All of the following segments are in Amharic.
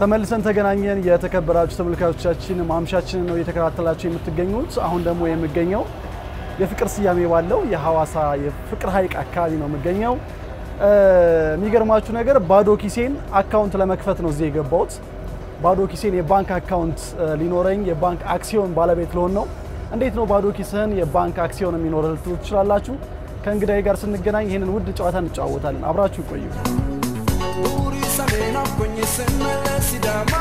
ተመልሰን ተገናኘን። የተከበራችሁ ተመልካቾቻችን ማምሻችንን ነው እየተከታተላችሁ የምትገኙት። አሁን ደግሞ የምገኘው የፍቅር ስያሜ ባለው የሐዋሳ የፍቅር ሐይቅ አካባቢ ነው የምገኘው። የሚገርማችሁ ነገር ባዶ ኪሴን አካውንት ለመክፈት ነው እዚህ የገባሁት። ባዶ ኪሴን የባንክ አካውንት ሊኖረኝ የባንክ አክሲዮን ባለቤት ልሆን ነው። እንዴት ነው ባዶ ኪስህን የባንክ አክሲዮን የሚኖርህ ልትሉ ትችላላችሁ። ከእንግዳዬ ጋር ስንገናኝ ይህንን ውድ ጨዋታ እንጨዋወታለን። አብራችሁ ይቆዩ። ቡሪ ሰሜን አብኮኝ ስመለስ ሲዳማ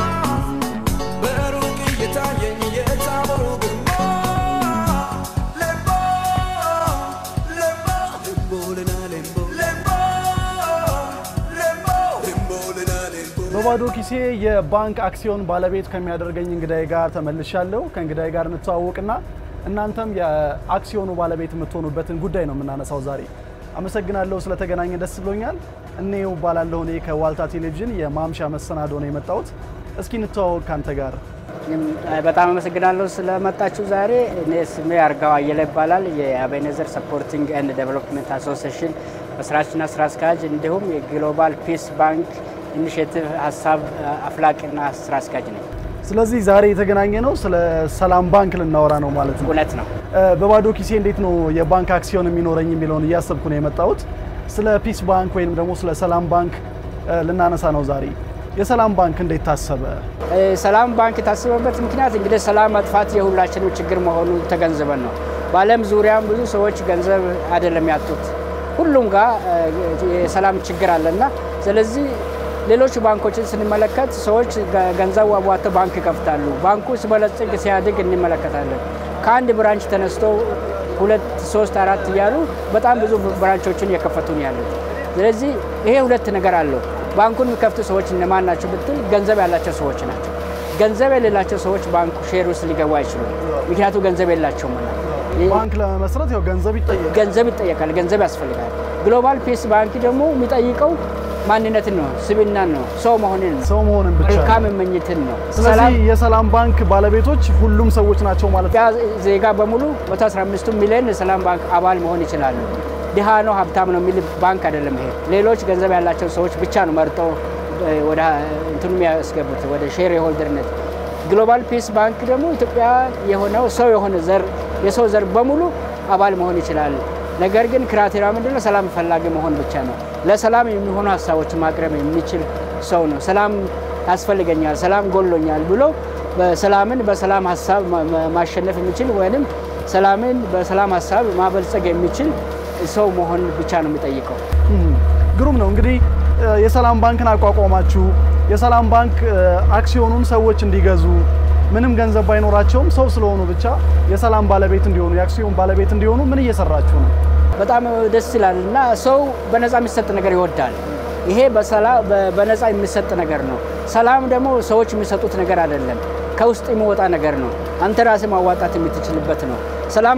በሩቅ እየታየኝ የታቦሩ ግርማ ሌምቦ ሌምቦ ሌምቦ ልና ሌምቦ ሌምቦ ሌምቦ ሌምቦ ልና ሌምቦ በባዶ ኪሴ የባንክ አክሲዮን ባለቤት ከሚያደርገኝ እንግዳዬ ጋር ተመልሻለሁ። ከእንግዳዬ ጋር እንተዋወቅና እናንተም የአክሲዮኑ ባለቤት የምትሆኑበትን ጉዳይ ነው የምናነሳው ዛሬ። አመሰግናለሁ ስለተገናኘ ደስ ብሎኛል። እኔው እባላለሁ። እኔ ከዋልታ ቴሌቪዥን የማምሻ መሰናዶ ነው የመጣሁት። እስኪ እንተዋወቅ ካንተ ጋር። እኔም በጣም አመሰግናለሁ ስለመጣችሁ ዛሬ። እኔ ስሜ አርጋው አየለ ይባላል። የአቤኔዘር ሰፖርቲንግ ኤንድ ዴቨሎፕመንት አሶሲዬሽን መስራችና ስራ አስኪያጅ እንዲሁም የግሎባል ፒስ ባንክ ኢኒሽቲቭ ሀሳብ አፍላቂና ስራ አስኪያጅ ነኝ። ስለዚህ ዛሬ የተገናኘ ነው ስለ ሰላም ባንክ ልናወራ ነው ማለት ነው። እውነት ነው። በባዶ ኪሴ እንዴት ነው የባንክ አክሲዮን የሚኖረኝ የሚለውን እያሰብኩ ነው የመጣሁት። ስለ ፒስ ባንክ ወይም ደግሞ ስለ ሰላም ባንክ ልናነሳ ነው ዛሬ። የሰላም ባንክ እንዴት ታሰበ? ሰላም ባንክ የታሰበበት ምክንያት እንግዲህ ሰላም መጥፋት የሁላችንም ችግር መሆኑን ተገንዝበን ነው። በዓለም ዙሪያም ብዙ ሰዎች ገንዘብ አይደለም ያጡት፣ ሁሉም ጋር የሰላም ችግር አለና ስለዚህ ሌሎች ባንኮችን ስንመለከት ሰዎች ገንዘብ አዋጥተው ባንክ ይከፍታሉ። ባንኩ ሲበለጽግ ሲያድግ እንመለከታለን። ከአንድ ብራንች ተነስቶ ሁለት ሶስት አራት እያሉ በጣም ብዙ ብራንቾችን እየከፈቱ ነው ያሉት። ስለዚህ ይሄ ሁለት ነገር አለው። ባንኩን የሚከፍቱ ሰዎች እነማን ናቸው ብትል ገንዘብ ያላቸው ሰዎች ናቸው። ገንዘብ የሌላቸው ሰዎች ባንኩ ሼር ውስጥ ሊገቡ አይችሉም። ምክንያቱ ገንዘብ የላቸውም። ባንክ ለመመስረት ያው ገንዘብ ይጠየቃል። ገንዘብ ይጠየቃል፣ ገንዘብ ያስፈልጋል። ግሎባል ፒስ ባንክ ደግሞ የሚጠይቀው ማንነትን ነው፣ ስብናን ነው፣ ሰው መሆንን ነው፣ ሰው መሆንን ብቻ ነው። መልካም መመኘትን ነው። ስለዚህ የሰላም ባንክ ባለቤቶች ሁሉም ሰዎች ናቸው ማለት ነው። ኢትዮጵያ ዜጋ በሙሉ 115 ሚሊዮን የሰላም ባንክ አባል መሆን ይችላሉ። ድሃ ነው ሀብታም ነው የሚል ባንክ አይደለም ይሄ። ሌሎች ገንዘብ ያላቸው ሰዎች ብቻ ነው መርጠው ወደ እንትኑ የሚያስገቡት ወደ ሼር የሆልደርነት። ግሎባል ፒስ ባንክ ደግሞ ኢትዮጵያ የሆነው ሰው የሆነ ዘር የሰው ዘር በሙሉ አባል መሆን ይችላል። ነገር ግን ክራቴሪያ ምንድነው? ሰላም ፈላጊ መሆን ብቻ ነው። ለሰላም የሚሆኑ ሀሳቦችን ማቅረብ የሚችል ሰው ነው። ሰላም ያስፈልገኛል፣ ሰላም ጎሎኛል ብሎ በሰላምን በሰላም ሀሳብ ማሸነፍ የሚችል ወይም ሰላምን በሰላም ሀሳብ ማበልጸግ የሚችል ሰው መሆን ብቻ ነው የሚጠይቀው። ግሩም ነው። እንግዲህ የሰላም ባንክን አቋቋማችሁ። የሰላም ባንክ አክሲዮኑን ሰዎች እንዲገዙ ምንም ገንዘብ ባይኖራቸውም ሰው ስለሆኑ ብቻ የሰላም ባለቤት እንዲሆኑ የአክሲዮን ባለቤት እንዲሆኑ ምን እየሰራችሁ ነው? በጣም ደስ ይላል እና ሰው በነፃ የሚሰጥ ነገር ይወዳል። ይሄ በነፃ የሚሰጥ ነገር ነው። ሰላም ደግሞ ሰዎች የሚሰጡት ነገር አይደለም፣ ከውስጥ የሚወጣ ነገር ነው። አንተ ራስህ ማዋጣት የምትችልበት ነው። ሰላም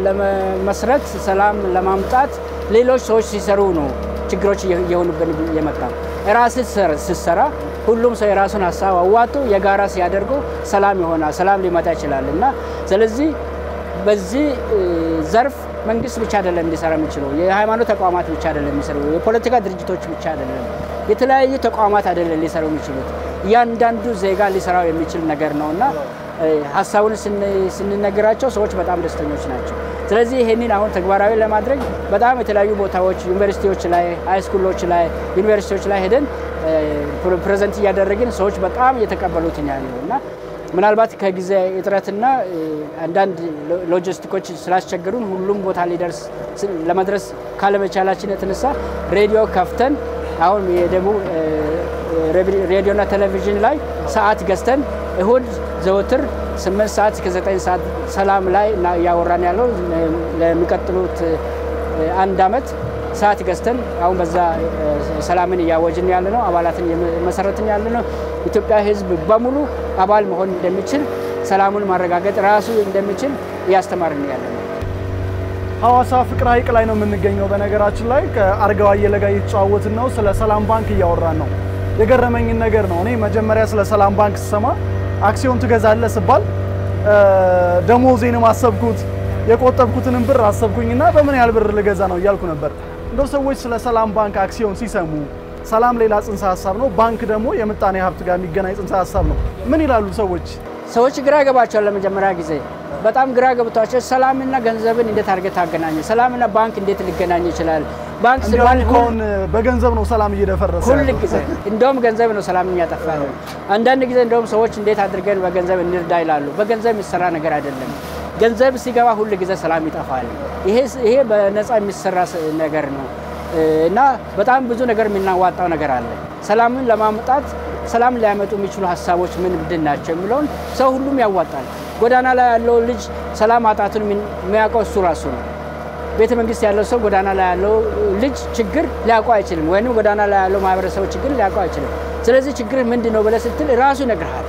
ለመመስረት ሰላም ለማምጣት ሌሎች ሰዎች ሲሰሩ ነው ችግሮች እየሆኑብን የመጣ ራስህ ስትሰራ ሁሉም ሰው የራሱን ሀሳብ አዋጡ የጋራ ሲያደርገው ሰላም ይሆናል፣ ሰላም ሊመጣ ይችላል እና ስለዚህ በዚህ ዘርፍ መንግስት ብቻ አይደለም እንዲሰራ የሚችለው፣ የሃይማኖት ተቋማት ብቻ አይደለም የሚሰሩ፣ የፖለቲካ ድርጅቶች ብቻ አይደለም፣ የተለያዩ ተቋማት አይደለም ሊሰሩ የሚችሉት፣ እያንዳንዱ ዜጋ ሊሰራው የሚችል ነገር ነው እና ሀሳቡን ስንነግራቸው ሰዎች በጣም ደስተኞች ናቸው። ስለዚህ ይህንን አሁን ተግባራዊ ለማድረግ በጣም የተለያዩ ቦታዎች ዩኒቨርሲቲዎች ላይ፣ ሃይስኩሎች ላይ፣ ዩኒቨርሲቲዎች ላይ ሄደን ፕሬዘንት እያደረግን ሰዎች በጣም እየተቀበሉት ያለው እና ምናልባት ከጊዜ እጥረትና አንዳንድ ሎጂስቲኮች ስላስቸገሩን ሁሉም ቦታ ሊደርስ ለመድረስ ካለመቻላችን የተነሳ ሬዲዮ ከፍተን አሁን የደቡብ ሬዲዮና ቴሌቪዥን ላይ ሰዓት ገዝተን እሁድ ዘወትር ስምንት ሰዓት እስከ ዘጠኝ ሰዓት ሰላም ላይ እያወራን ያለው ለሚቀጥሉት አንድ አመት ሰዓት ገዝተን አሁን በዛ ሰላምን እያወጅን ያለ ነው። አባላትን መሰረትን ያለ ነው። ኢትዮጵያ ሕዝብ በሙሉ አባል መሆን እንደሚችል ሰላሙን ማረጋገጥ ራሱ እንደሚችል እያስተማርን ያለ ነው። ሐዋሳ ፍቅር ሐይቅ ላይ ነው የምንገኘው። በነገራችን ላይ ከአርጋው አየለ ጋር እየተጨዋወትን ነው። ስለ ሰላም ባንክ እያወራን ነው። የገረመኝን ነገር ነው እኔ መጀመሪያ ስለ ሰላም ባንክ ስሰማ አክሲዮን ትገዛለህ ስባል ደሞዜንም አሰብኩት የቆጠብኩትንም ብር አሰብኩኝና በምን ያህል ብር ልገዛ ነው እያልኩ ነበር። እንደው ሰዎች ስለ ሰላም ባንክ አክሲዮን ሲሰሙ ሰላም ሌላ ጽንሰ ሀሳብ ነው። ባንክ ደግሞ የምጣኔ ሀብት ጋር የሚገናኝ ጽንሰ ሀሳብ ነው። ምን ይላሉ ሰዎች? ሰዎች ግራ ገባቸዋል። ለመጀመሪያ ጊዜ በጣም ግራ ገብቷቸው ሰላምና ገንዘብን እንዴት አድርገህ ታገናኘ? ሰላምና ባንክ እንዴት ሊገናኝ ይችላል? ባንክ ሲባል እንዲያውም ከሆን በገንዘብ ነው ሰላም እየደፈረሰ ሁል ያለው። ጊዜ እንደውም ገንዘብ ነው ሰላም የሚያጠፋ ነው። አንዳንድ ጊዜ እንደውም ሰዎች እንዴት አድርገን በገንዘብ እንርዳ ይላሉ። በገንዘብ የሚሰራ ነገር አይደለም። ገንዘብ ሲገባ ሁል ጊዜ ሰላም ይጠፋል። ይሄ ይሄ በነፃ የሚሰራ ስ- ነገር ነው እና በጣም ብዙ ነገር የምናዋጣው ነገር አለ። ሰላምን ለማምጣት ሰላም ሊያመጡ የሚችሉ ሀሳቦች ምን ምንድን ናቸው የሚለውን ሰው ሁሉም ያዋጣል። ጎዳና ላይ ያለው ልጅ ሰላም ማጣቱን የሚያውቀው እሱ ራሱ ነው። ቤተ መንግስት ያለው ሰው ጎዳና ላይ ያለው ልጅ ችግር ሊያውቀው አይችልም፣ ወይም ጎዳና ላይ ያለው ማህበረሰብ ችግር ሊያውቀው አይችልም። ስለዚህ ችግር ምንድን ነው ብለህ ስትል ራሱ ይነግርሃል።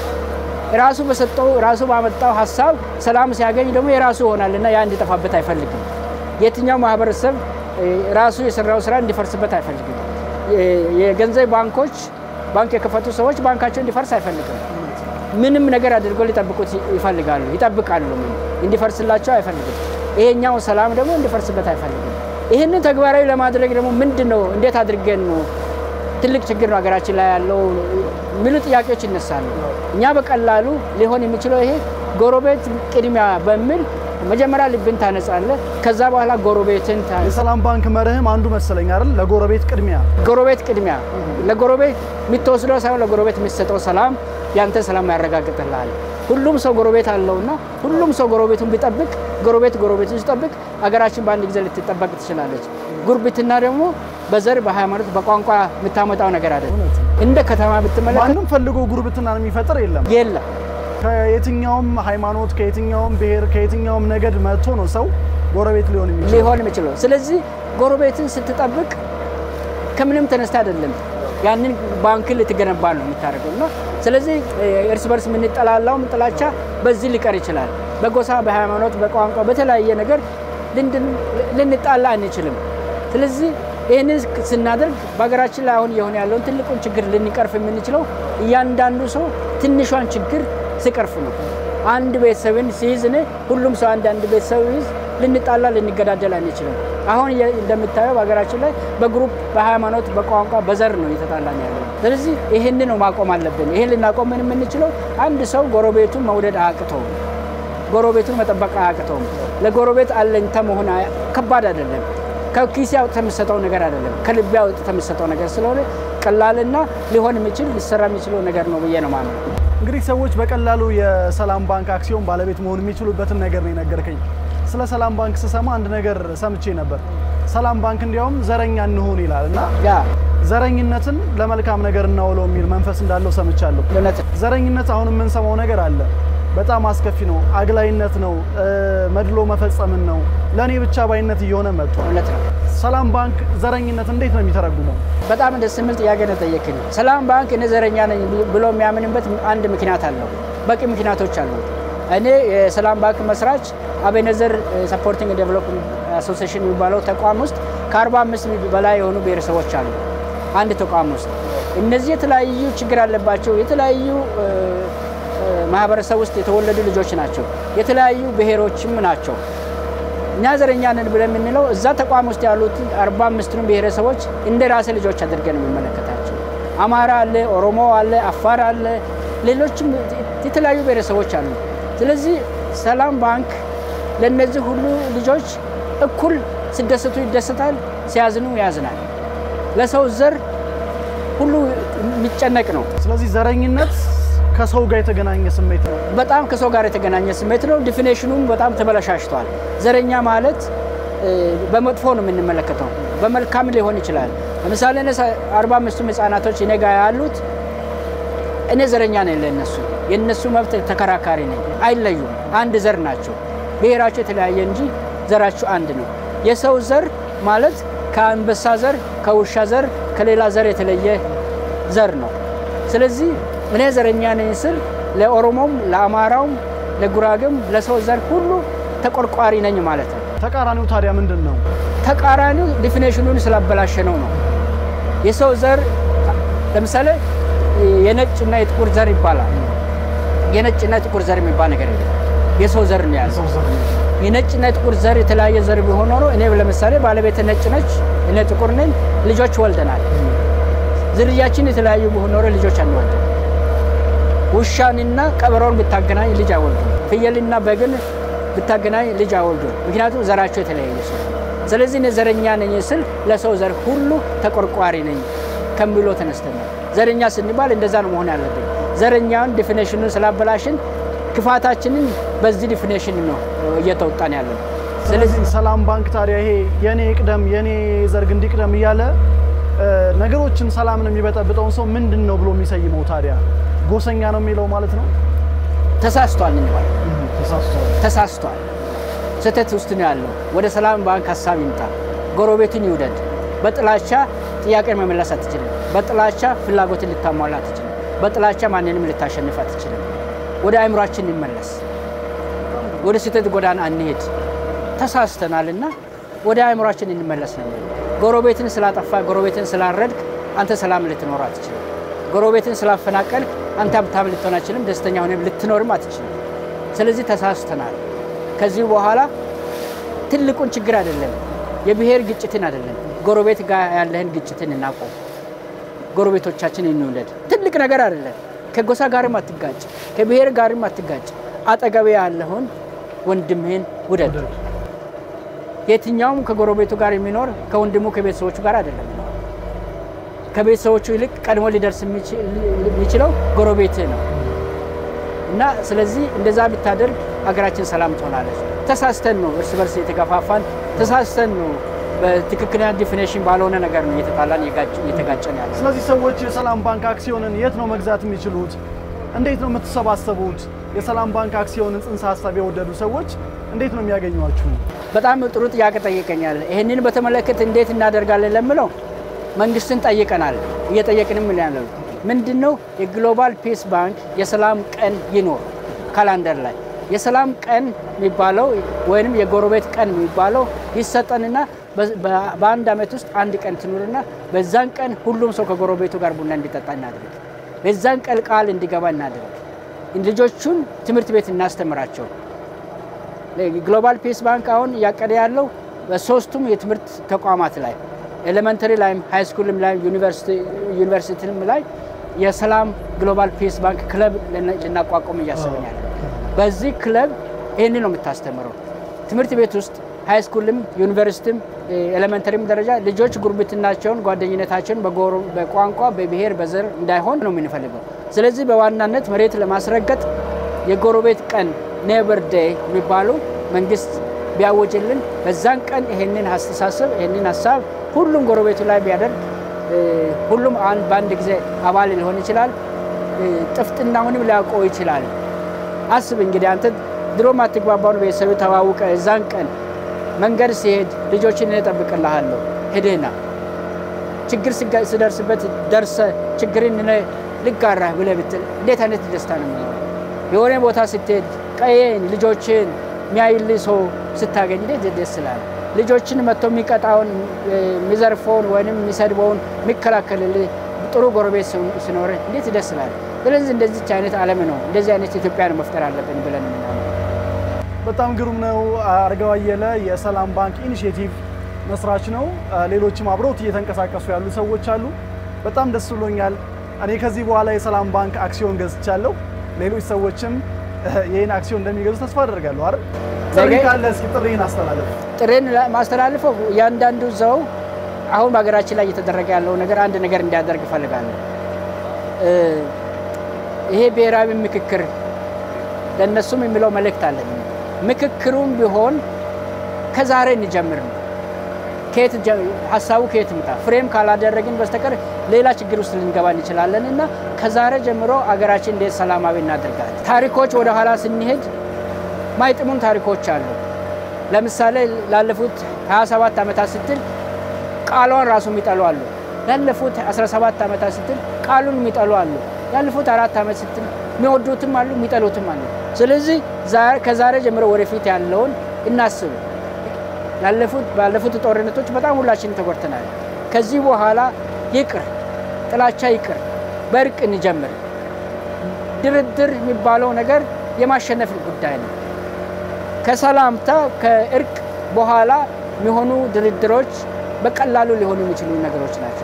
ራሱ በሰጠው ራሱ ባመጣው ሀሳብ ሰላም ሲያገኝ ደግሞ የራሱ ይሆናል እና ያ እንዲጠፋበት አይፈልግም። የትኛው ማህበረሰብ እ፣ ራሱ የሰራው ስራ እንዲፈርስበት አይፈልግም። የ- የገንዘብ ባንኮች ባንክ የከፈቱ ሰዎች ባንካቸው እንዲፈርስ አይፈልግም። ምንም ነገር አድርጎ ሊጠብቁት ይፈልጋሉ፣ ይጠብቃሉ። ምን እንዲፈርስላቸው አይፈልግም። ይሄኛው ሰላም ደግሞ እንዲፈርስበት አይፈልግም። ይህንን ተግባራዊ ለማድረግ ደግሞ ምንድን ነው እንዴት አድርገን ነው ትልቅ ችግር ነው ሀገራችን ላይ ያለው የሚሉ ጥያቄዎች ይነሳሉ። እኛ በቀላሉ ሊሆን የሚችለው ይሄ ጎረቤት ቅድሚያ በሚል መጀመሪያ ልብን ታነጻለህ፣ ከዛ በኋላ ጎረቤትን ታ- የሰላም ባንክ መርህም አንዱ መሰለኝ አይደል? ለጎረቤት ቅድሚያ ጎረቤት ቅድሚያ ለጎረቤት የምትወስደው ሳይሆን ለጎረቤት የሚሰጠው ሰላም ያንተ ሰላም ያረጋግጥልሃል። ሁሉም ሰው ጎረቤት አለውና ሁሉም ሰው ጎረቤቱን ቢጠብቅ ጎረቤት ጎረቤቱን ሲጠብቅ አገራችን በአንድ ጊዜ ልትጠበቅ ትችላለች። ጉርብትና ደግሞ በዘር በሃይማኖት በቋንቋ የምታመጣው ነገር አይደለም። እንደ ከተማ ብትመለከት ማንም ፈልጎ ጉርብትናን የሚፈጥር የለም። የለም። ከየትኛውም ሃይማኖት፣ ከየትኛውም ብሔር፣ ከየትኛውም ነገድ መጥቶ ነው ሰው ጎረቤት ሊሆን የሚችል። ሊሆን የሚችለው ስለዚህ ጎረቤትን ስትጠብቅ ከምንም ተነስተ አይደለም ያንን ባንክ ልትገነባ ነው የምታደርገው እና ስለዚህ እ፣ እርስ በርስ የምንጠላላውም ጥላቻ በዚህ ሊቀር ይችላል። በጎሳ በሃይማኖት፣ በቋንቋ በተለያየ ነገር ልንድን- ልንጣላ አንችልም። ስለዚህ ይህንን ስናደርግ በሀገራችን ላይ አሁን እየሆነ ያለውን ትልቁን ችግር ልንቀርፍ የምንችለው እያንዳንዱ ሰው ትንሿን ችግር ሲቀርፍ ነው። አንድ ቤተሰብን ሲይዝ እኔ ሁሉም ሰው አንድ አንድ ቤተሰብ ይዝ ልንጣላ ልንገዳደል አንችልም። አሁን እየ- እንደምታየው በሀገራችን ላይ በግሩፕ በሃይማኖት፣ በቋንቋ፣ በዘር ነው እየተጣላን ያለ። ስለዚህ ይህን ነው ማቆም አለብን። ይህን ልናቆም የምንችለው አንድ ሰው ጎረቤቱን መውደድ አያቅተውም። ጎረቤቱን መጠበቅ አያቅተውም። ለጎረቤት አለኝታ መሆን አያ- ከባድ አይደለም። ከኪስ አውጥተህ የምትሰጠው ነገር አይደለም። ከልብ አውጥተህ የምትሰጠው ነገር ስለሆነ ቀላልና ሊሆን የሚችል ሊሰራ የሚችለው ነገር ነው ብዬ ነው ማምነው። እንግዲህ ሰዎች በቀላሉ የሰላም ባንክ አክሲዮን ባለቤት መሆን የሚችሉበትን ነገር ነው የነገርከኝ። ስለ ሰላም ባንክ ስሰማ አንድ ነገር ሰምቼ ነበር። ሰላም ባንክ እንዲያውም ዘረኛ እንሆን ይላል እና ያ ዘረኝነትን ለመልካም ነገር እናውለው የሚል መንፈስ እንዳለው ሰምቻለሁ። እውነት ዘረኝነት አሁን የምንሰማው ነገር አለ። በጣም አስከፊ ነው። አግላይነት ነው። እ፣ መድሎ መፈጸምን ነው። ለእኔ ብቻ ባይነት እየሆነ መጥቷል። እውነት ነው። ሰላም ባንክ ዘረኝነት እንዴት ነው የሚተረጉመው? በጣም ደስ የሚል ጥያቄ ነው ጠየቅኝ። ሰላም ባንክ እኔ ዘረኛ ነኝ ብሎ የሚያምንበት አንድ ምክንያት አለው። በቂ ምክንያቶች አሉት። እኔ የሰላም ባንክ መስራች አቤነዘር ሰፖርቲንግ ዴቨሎፕመንት አሶሲሽን የሚባለው ተቋም ውስጥ ከ45 በላይ የሆኑ ብሔረሰቦች አሉ አንድ ተቋም ውስጥ። እነዚህ የተለያዩ ችግር አለባቸው የተለያዩ እ፣ እ፣ ማህበረሰብ ውስጥ የተወለዱ ልጆች ናቸው። የተለያዩ ብሔሮችም ናቸው። እኛ ዘረኛ ነን ብለን የምንለው እዛ ተቋም ውስጥ ያሉት አርባ አምስቱን ብሔረሰቦች እንደ ራሴ ልጆች አድርገን የሚመለከታቸው አማራ አለ፣ ኦሮሞ አለ፣ አፋር አለ፣ ሌሎችም የተለያዩ ብሔረሰቦች አሉ። ስለዚህ ሰላም ባንክ ለእነዚህ ሁሉ ልጆች እኩል ሲደሰቱ ይደሰታል፣ ሲያዝኑ ያዝናል። ለሰው ዘር ሁሉ የሚጨነቅ ነው። ስለዚህ ዘረኝነት ከሰው ጋር የተገናኘ ስሜት ነው። በጣም ከሰው ጋር የተገናኘ ስሜት ነው። ዲፊኔሽኑም በጣም ተበላሻሽቷል። ዘረኛ ማለት እ፣ በመጥፎ ነው የምንመለከተው፣ በመልካም ሊሆን ይችላል። ለምሳሌ እኔ አርባ አምስቱም ህጻናቶች እኔ ጋር ያሉት እኔ ዘረኛ ነኝ ለእነሱ የእነሱ መብት ተከራካሪ ነኝ። አይለዩም፣ አንድ ዘር ናቸው። ብሔራቸው የተለያየ እንጂ ዘራቸው አንድ ነው። የሰው ዘር ማለት ከአንበሳ ዘር፣ ከውሻ ዘር፣ ከሌላ ዘር የተለየ ዘር ነው። ስለዚህ እኔ ዘረኛ ነኝ ስል ለኦሮሞም፣ ለአማራውም፣ ለጉራጌም ለሰው ዘር ሁሉ ተቆርቋሪ ነኝ ማለት ነው። ተቃራኒው ታዲያ ምንድን ነው? ተቃራኒው ዲፊኔሽኑን ስላበላሸ ነው ነው የሰው ዘር ለምሳሌ የነጭና የጥቁር ዘር ይባላል። የነጭና የጥቁር ዘር የሚባል ነገር የለም። የሰው ዘር ነው ያለው። ሰው ዘር የነጭና የጥቁር ዘር የተለያየ ዘር ቢሆን ኖሮ እኔ ለምሳሌ ባለቤት ነጭ ነች፣ እኔ ጥቁር ነኝ፣ ልጆች ወልደናል። ዝርያችን የተለያዩ ኖረ ልጆች አንወልድም። ውሻንና ቀበሮን ብታገናኝ ልጅ አይወልዱም። ፍየልና በግን ብታገናኝ ልጅ አይወልዱም። ምክንያቱም ዘራቸው የተለያየ ሰው። ስለዚህ እኔ ዘረኛ ነኝ ስል ለሰው ዘር ሁሉ ተቆርቋሪ ነኝ ከሚሎ ተነስተናል። ዘረኛ ስንባል እንደዛ ነው መሆን ያለብን። ዘረኛውን ዲፊኔሽኑን ስላበላሽን ክፋታችንን በዚህ ዲፊኔሽን ነው እየተወጣን ያለ ነው። ስለዚህ ሰላም ባንክ ታዲያ ይሄ የኔ ይቅደም የኔ ዘርግ እንዲቅደም እያለ እ፣ ነገሮችን ሰላምን የሚበጠብጠውን ሰው ምንድን ነው ብሎ የሚሰይመው ታዲያ? ጎሰኛ ነው የሚለው ማለት ነው። ተሳስቷል እንባል ተሳስቷል። ተሳስቷል። ስህተት ውስጥ ነው ያለው። ወደ ሰላም ባንክ ሀሳብ ይምጣ። ጎረቤትን ይውደድ። በጥላቻ ጥያቄን መመለስ አትችልም። በጥላቻ ፍላጎትን ልታሟላ አትችልም። በጥላቻ ማንንም ልታሸንፍ አትችልም። ወደ አእምሯችን እንመለስ። ወደ ስህተት ጎዳና አንሄድ። ተሳስተናልና ወደ አእምሯችን እንመለስ ነው። ጎረቤትን ስላጠፋ ጎረቤትን ስላረድክ አንተ ሰላም ልትኖር አትችልም። ጎረቤትን ስላፈናቀልክ አንተ ሀብታም ልትሆን አትችልም። ደስተኛ ሆነ ልትኖርም አትችልም። ስለዚህ ተሳስተናል። ከዚህ በኋላ ትልቁን ችግር አይደለም፣ የብሔር ግጭትን አይደለም፣ ጎረቤት ጋር ያለህን ግጭትን እናቆም። ጎረቤቶቻችን እንውለድ። ትልቅ ነገር አይደለም። ከጎሳ ጋርም አትጋጭ፣ ከብሔር ጋርም አትጋጭ። አጠገቤ ያለውን ወንድምህን ውደድ። የትኛውም ከጎረቤቱ ጋር የሚኖር ከወንድሙ ከቤተሰቦቹ ጋር አይደለም። ከቤተሰቦቹ ይልቅ ቀድሞ ሊደርስ የሚችለው ጎረቤትህ ነው እና ስለዚህ እንደዛ ብታደርግ ሀገራችን ሰላም ትሆናለች። ተሳስተን ነው እርስ በርስ የተገፋፋን፣ ተሳስተን ነው በትክክለኛ ዲፊኔሽን ባልሆነ ነገር ነው እየተጣላን እየተጋጨን ያለ። ስለዚህ ሰዎች የሰላም ባንክ አክሲዮንን የት ነው መግዛት የሚችሉት? እንዴት ነው የምትሰባሰቡት? የሰላም ባንክ አክሲዮንን ጽንሰ ሀሳብ የወደዱ ሰዎች እንዴት ነው የሚያገኟችሁ? በጣም ጥሩ ጥያቄ ጠይቀኛል። ይህንን በተመለከተ እንዴት እናደርጋለን ለምለው መንግስትን ጠይቀናል፣ እየጠየቅንም ያለ ምንድን ነው የግሎባል ፒስ ባንክ የሰላም ቀን ይኖር ካላንደር ላይ የሰላም ቀን የሚባለው ወይም የጎረቤት ቀን የሚባለው ይሰጠንና በአንድ ዓመት ውስጥ አንድ ቀን ትኑርና በዛን ቀን ሁሉም ሰው ከጎረቤቱ ጋር ቡና እንዲጠጣ እናድርግ። በዛን ቀን ቃል እንዲገባ እናድርግ። ልጆቹን ትምህርት ቤት እናስተምራቸው። ግሎባል ፒስ ባንክ አሁን እያቀደ ያለው በሶስቱም የትምህርት ተቋማት ላይ ኤሌመንተሪ ላይም ሃይስኩልም ላይ ዩኒቨርሲቲም ላይ የሰላም ግሎባል ፒስ ባንክ ክለብ ልናቋቁም እያሰብን ያለ በዚህ ክለብ ይህን ነው የምታስተምረው። ትምህርት ቤት ውስጥ ሃይስኩልም ዩኒቨርሲቲም ኤሌመንተሪም ደረጃ ልጆች ጉርብትናቸውን፣ ጓደኝነታቸውን በቋንቋ በብሔር፣ በዘር እንዳይሆን ነው የምንፈልገው። ስለዚህ በዋናነት መሬት ለማስረገጥ የጎረቤት ቀን ኔበር ዴይ የሚባሉ መንግስት ቢያወጅልን በዛን ቀን ይሄንን አስተሳሰብ ይሄንን ሀሳብ ሁሉም ጎረቤቱ ላይ ቢያደርግ ሁሉም በአንድ ጊዜ አባል ሊሆን ይችላል። ጥፍጥናውንም ሊያውቀው ይችላል። አስብ እንግዲህ አንተ ድሮ ማትግባባውን ቤተሰብ ተዋውቀ እዛን ቀን መንገድ ሲሄድ ልጆችን እጠብቅልሃለሁ ሄደህና ችግር ስደርስበት ደርሰ ችግርን ልጋራህ ብለህ ብትል እንዴት አይነት ደስታ ነው የሚኖረው? የሆነ ቦታ ስትሄድ ቀየን ልጆችን የሚያይልህ ሰው ስታገኝ እንዴት ደስ ይላል። ልጆችን መጥቶ የሚቀጣውን የሚዘርፈውን ወይም የሚሰድበውን የሚከላከልልህ ጥሩ ጎረቤት ሲኖርህ እንዴት ደስ ይላል። ስለዚህ እንደዚች አይነት ዓለም ነው እንደዚህ አይነት ኢትዮጵያን መፍጠር አለብን ብለን የምናምነው። በጣም ግሩም ነው። አርጋው አየለ የሰላም ባንክ ኢኒሽቲቭ መስራች ነው። ሌሎችም አብረውት እየተንቀሳቀሱ ያሉ ሰዎች አሉ። በጣም ደስ ብሎኛል። እኔ ከዚህ በኋላ የሰላም ባንክ አክሲዮን ገዝቻለሁ። ሌሎች ሰዎችም ይህን አክሲዮን እንደሚገዙ ተስፋ አደርጋለሁ። አይደል? ጥሪ ካለ እስኪ ጥሪህን አስተላለፍ። ጥሬን ማስተላልፈው እያንዳንዱ ሰው አሁን በሀገራችን ላይ እየተደረገ ያለው ነገር አንድ ነገር እንዲያደርግ እፈልጋለሁ። ይሄ ብሔራዊ ምክክር ለእነሱም የሚለው መልእክት አለን። ምክክሩም ቢሆን ከዛሬ እንጀምር ነው። ሀሳቡ ከየት ምጣ ፍሬም ካላደረግን በስተቀር ሌላ ችግር ውስጥ ልንገባ እንችላለን እና ከዛሬ ጀምሮ አገራችን እንዴት ሰላማዊ እናደርጋለን። ታሪኮች ወደ ኋላ ስንሄድ ማይጥሙን ታሪኮች አሉ። ለምሳሌ ላለፉት 27 ዓመታት ስትል ቃሏን ራሱ የሚጠሉ አሉ። ላለፉት 17 ዓመታት ስትል ቃሉን የሚጠሉ አሉ። ያለፉት አራት ዓመት ስትል የሚወዱትም አሉ፣ የሚጠሉትም አሉ። ስለዚህ ከዛሬ ጀምሮ ወደፊት ያለውን እናስብ። ባለፉት ጦርነቶች በጣም ሁላችንም ተጎድተናል። ከዚህ በኋላ ይቅር፣ ጥላቻ ይቅር፣ በእርቅ እንጀምር። ድርድር የሚባለው ነገር የማሸነፍ ጉዳይ ነው። ከሰላምታ ከእርቅ በኋላ የሚሆኑ ድርድሮች በቀላሉ ሊሆኑ የሚችሉ ነገሮች ናቸው።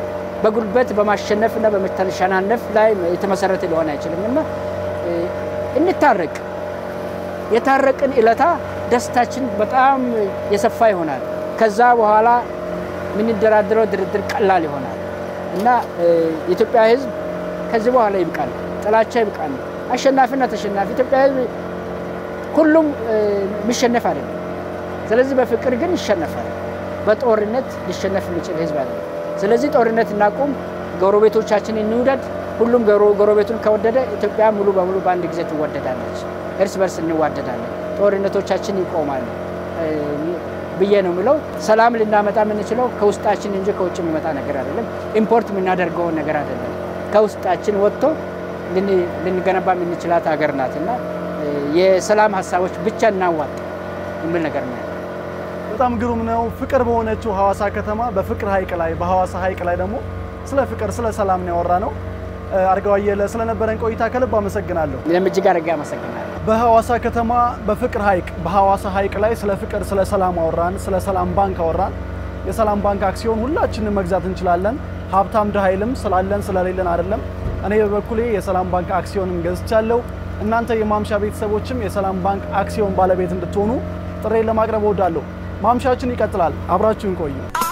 በጉልበት በማሸነፍ እና በመተሸናነፍ ላይ የተመሰረተ ሊሆን አይችልም እና እንታረቅ። የታረቅን እለታ ደስታችን በጣም የሰፋ ይሆናል። ከዛ በኋላ የምንደራደረው ድርድር ቀላል ይሆናል እና የኢትዮጵያ ሕዝብ ከዚህ በኋላ ይብቃል፣ ጥላቻ ይብቃል። አሸናፊና ተሸናፊ ኢትዮጵያ ሕዝብ ሁሉም የሚሸነፍ አይደለም። ስለዚህ በፍቅር ግን ይሸነፋል። በጦርነት ሊሸነፍ የሚችል ሕዝብ አይደለም። ስለዚህ ጦርነት እናቁም፣ ጎረቤቶቻችን እንውደድ። ሁሉም ጎረቤቱን ከወደደ ኢትዮጵያ ሙሉ በሙሉ በአንድ ጊዜ ትወደዳለች። እርስ በርስ እንዋደዳለን፣ ጦርነቶቻችን ይቆማሉ ብዬ ነው የምለው። ሰላም ልናመጣ የምንችለው ከውስጣችን እንጂ ከውጭ የሚመጣ ነገር አይደለም። ኢምፖርት የምናደርገውን ነገር አይደለም። ከውስጣችን ወጥቶ ልንገነባ የምንችላት ሀገር ናት እና የሰላም ሀሳቦች ብቻ እናዋጥ የሚል ነገር ነው። በጣም ግሩም ነው። ፍቅር በሆነችው ሐዋሳ ከተማ በፍቅር ሐይቅ ላይ በሐዋሳ ሐይቅ ላይ ደግሞ ስለ ፍቅር ስለ ሰላም ነው ያወራ ነው። አርጋው አየለ ስለነበረን ቆይታ ከልብ አመሰግናለሁ። እኔም እጅግ አድርጌ አመሰግናለሁ። በሐዋሳ ከተማ በፍቅር ሐይቅ በሐዋሳ ሐይቅ ላይ ስለ ፍቅር ስለ ሰላም አወራን። ስለ ሰላም ባንክ አወራን። የሰላም ባንክ አክሲዮን ሁላችንም መግዛት እንችላለን። ሀብታም ድሃ አይልም። ስላለን ስለሌለን አይደለም። እኔ በበኩሌ የሰላም ባንክ አክሲዮንም ገዝቻለሁ። እናንተ የማምሻ ቤተሰቦችም የሰላም ባንክ አክሲዮን ባለቤት እንድትሆኑ ጥሬን ለማቅረብ እወዳለሁ። ማምሻችን ይቀጥላል። አብራችሁን ቆዩ።